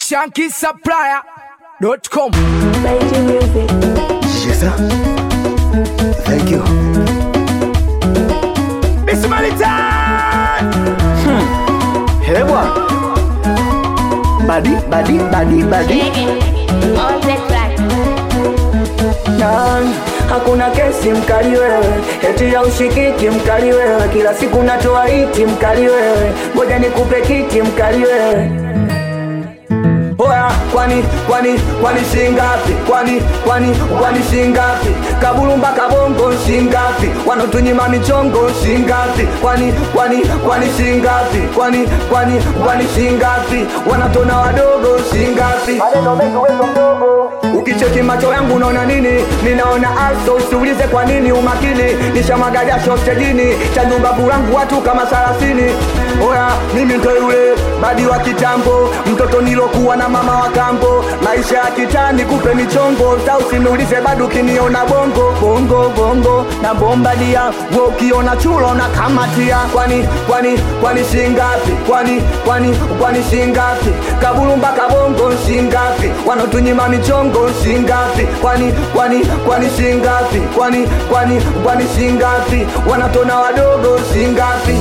shankisupplier.com. Major music. Yes, sir. Thank you. Miss Malitan! Hmm. Hewa. Badi, badi, badi, badi. On the track. Na, hakuna kesi mkali wewe, eti ya ushikiki mkali wewe, kila siku natoa iti mkali wewe, ngoja nikupe kiti mkali wewe. Oya, kwani kwani kwani shingapi? Kwani kwani kwani shingapi? Kabulu mpaka bongo shingapi? Wanotunyima michongo shingapi? Kwani kwani kwani shingapi? Kwani kwani kwani shingapi? Wanatona wadogo shingapi? Maneno mengi wewe mdogo. Ukicheki macho yangu unaona nini? Ninaona aso, usiulize kwa nini umakini. Nishamwaga jasho stejini, changu babu langu watu kama thelathini. Oya, mimi ndo yule badi wa kitambo, mtoto nilokuwa na mama wa kambo. Maisha ya kitani kupe michongo, sa usiniulize bado ukiniona bongo bongo bongo na bombadia, we ukiona chulo na kamatia. Kwani kwani kwani shingapi? Kwani kwani kwani shingapi? Kabulu mpaka bongo shingapi? Wanotunyima michongo shingapi? Kwani kwani kwani shingapi? Kwani kwani kwani shingapi? Wanatona wadogo shingapi?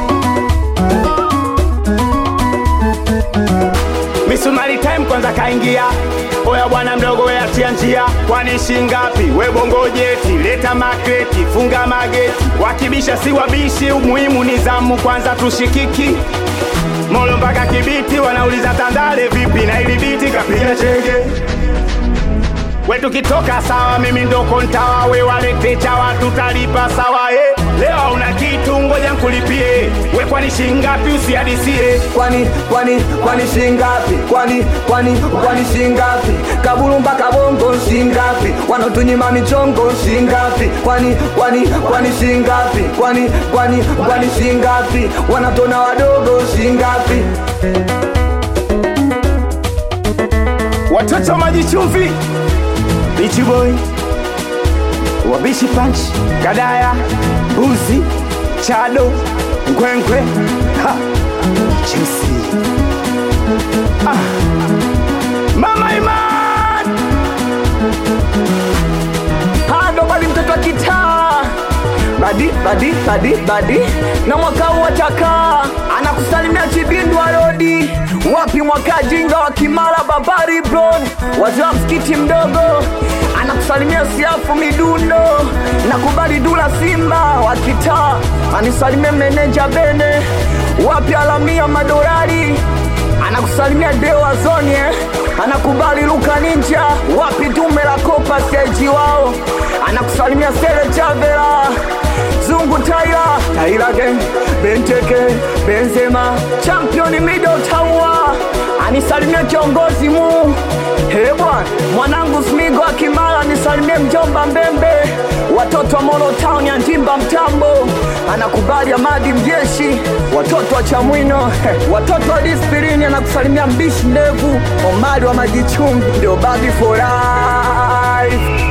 misumari time kwanza kaingia oya bwana mdogo we atia njia kwani shingapi we bongo jeti leta makreti funga mageti wakibisha si wabishi umuhimu ni zamu kwanza tushikiki molo mpaka kibiti wanauliza tandale vipi na ili biti kapiga chenge we tukitoka sawa mimi ndo kontawa we walete chawa tutalipa sawa eh. leo una kitu ngoja nkulipie we kwani shingapi usihadisie kwani kwani kwani shingapi kwani kwani kwani shingapi kabulu mpaka bongo shingapi wanotunyima michongo shingapi kwani kwani kwani shingapi kwani kwani kwani shingapi wanatona wadogo shingapi watoto maji chumvi bichi boy wabishi punch kadaya buzi chado nkwenkwe ha chisi ah. mama iman hado bali mtoto wa kitaa badi badi badi badi na mwaka huu atakaa anakusalimia chibindwa rodi wapi mwaka jinga wa kimara babari brod wazee wa msikiti mdogo anakusalimia siafu midundo na kubali dula simba wa kitaa anisalimia meneja bene wapi alamia madorari anakusalimia dewa zonye anakubali luka ninja wapi dume la kopa seji wao anakusalimia sele chavela zungu taira taira gang benteke benzema championi mido taua anisalimia kiongozi mu hebwa mwanangu smigo akimala nisalimie mjomba mbembe watoto wa molo town ya njimba mtambo anakubali amadi mjeshi watoto wa chamwino watoto wa dispirini anakusalimia mbishi ndevu omali wa majichumbi ndio babi for life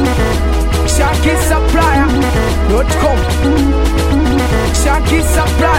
shankisupplier.com. Shankisupplier